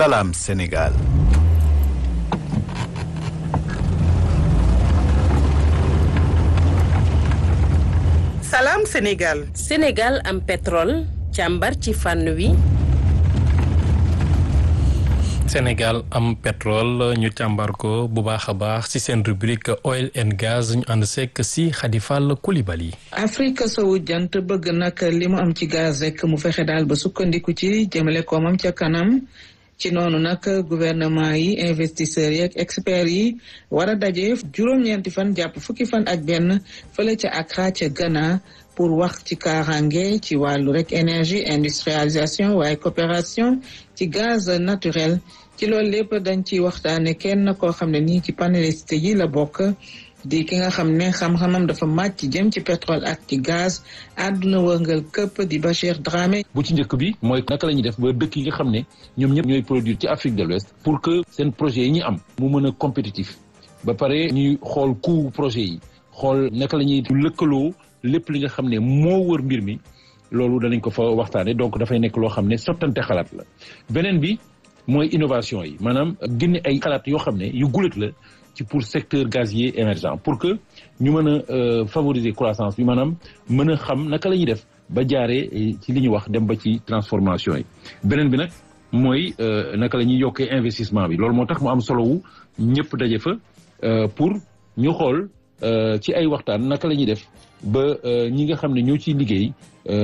Salam Sénégal. Salam Sénégal. Sénégal am pétrole càmbar ci fànn wi. Sénégal am pétrole ñu càmbar ko bu baax a baax ci seen rubrique oil and gaz ñu ànd sekk si Khadifal Koulibaly. Afrique sowu jant bëgg nag li mu am ci gaz rek mu fexe daal ba sukkandiku ci jëmale koomam ca kanam. ci noonu nag gouvernement yi investisseurs yi ak experts yi war a daje juróom-ñeenti fan jàpp fukki fan ak benn fële ca Accra ca Ghana pour wax ci kaaraange ci wàllu rek énergie industrialisation waaye coopération ci gaz naturel ci loolu lépp dañ ciy waxtaane kenn koo xam ne nii ci panéliste yi la bokk di ki nga xam ne xam-xamam dafa màcc jëm ci pétrole ak ci gaz àdduna wërngal këpp di Bachir Dramé. bu ci njëkk bi mooy naka la ñuy def ba dëkk yi nga xam ne ñoom ñëpp ñooy produire ci Afrique de l'Ouest pour que seen projet yi ñu am mu mën a compétitif ba pare ñuy xool coût projet yi xool naka la ñuy lëkkaloo lépp li nga xam ne moo wër mbir mi loolu danañ ko fa waxtaane donc dafay nekk loo xam ne sottante xalaat la beneen bi mooy innovation yi maanaam génne ay xalaat yoo xam ne yu gulet la ci pour secteur gazier émergent pour que ñu mën a favoriser croissance bi maanaam mën a xam naka la ñuy def ba jaaree ci li ñu wax dem ba ci transformation yi beneen bi nag mooy naka la ñuy yokkee investissement bi loolu moo tax mu am solo wu ñëpp daje fa pour ñu xool ci ay waxtaan naka la ñuy def ba ñi nga xam ne ñoo ciy liggéey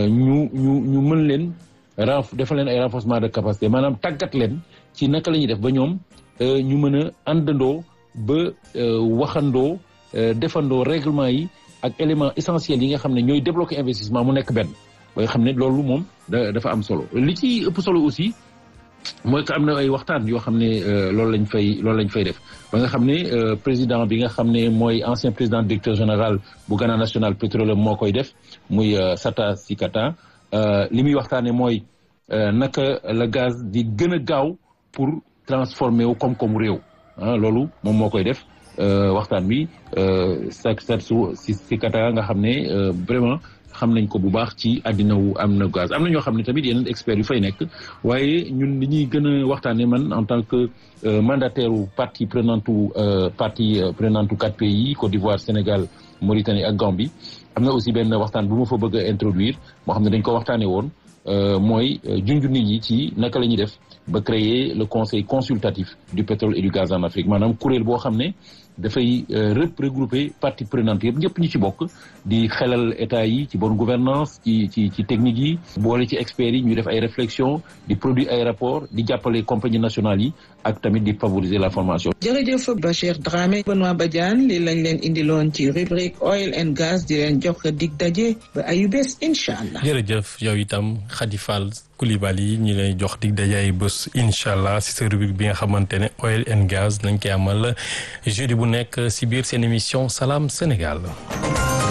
ñu ñu ñu mën leen renf defal leen ay renforcement de capacité maanaam tàggat leen ci naka la ñuy def ba ñoom ñu mën a àndandoo ba waxandoo defandoo règlement yi ak éléments essentiels yi nga xam ne ñooy débloquer investissement mu nekk benn ba nga xam ne loolu moom dafa am solo li ci ëpp solo aussi mooy que am na ay waxtaan yoo xam ne loolu lañ fay loolu lañ fay def ba nga xam ne président bi nga xam ne mooy ancien président directeur général bu Ghana National Petroleum moo koy def muy Sata Sikata li muy waxtaane mooy naka la gaz di gën a gaaw pour transformer wu koom-koomu réew ah loolu moom moo koy def waxtaan bi sa sat su si si kata nga xam ne vraiment xam nañ ko bu baax ci àddina wu am na gaz am na ñoo xam ne tamit yeneen experts yu fay nekk waaye ñun li ñuy gën a waxtaanee man en tant que mandataire u partie prenante u partie prenante u quatre pays Côte d'Ivoire Sénégal Mauritanie ak Gambie am na aussi benn waxtaan bu ma fa bëgg a introduire moo xam ne dañ ko waxtaanee woon mooy junju nit ñi ci naka la ñuy def ba créer le conseil consultatif du pétrole et du gaz en Afrique maanaam kuréel boo xam ne dafay regrouper parties prenantes yëpp ñëpp ñu ci bokk di xelal état yi ci bonne gouvernance ci ci ci technique yi boole ci experts yi ñu def ay réflexion di produire ay rapport di jàppale compagnie nationale yi ak tamit di favoriser la formation. jërëjëf Bachir Dramé Benoît Badiane li lañ leen indiloon ci rubrique oil and gaz di leen jox dig daje ba ayu bés incha allah. jërëjëf yow itam Khady Fall Coulibaly ñi lay jox dig daje ay bés incha allah si sa rubrique bi nga xamante ne oil and gaz nañ koy amal jeudi bu nekk si biir seen émission Salam Sénégal.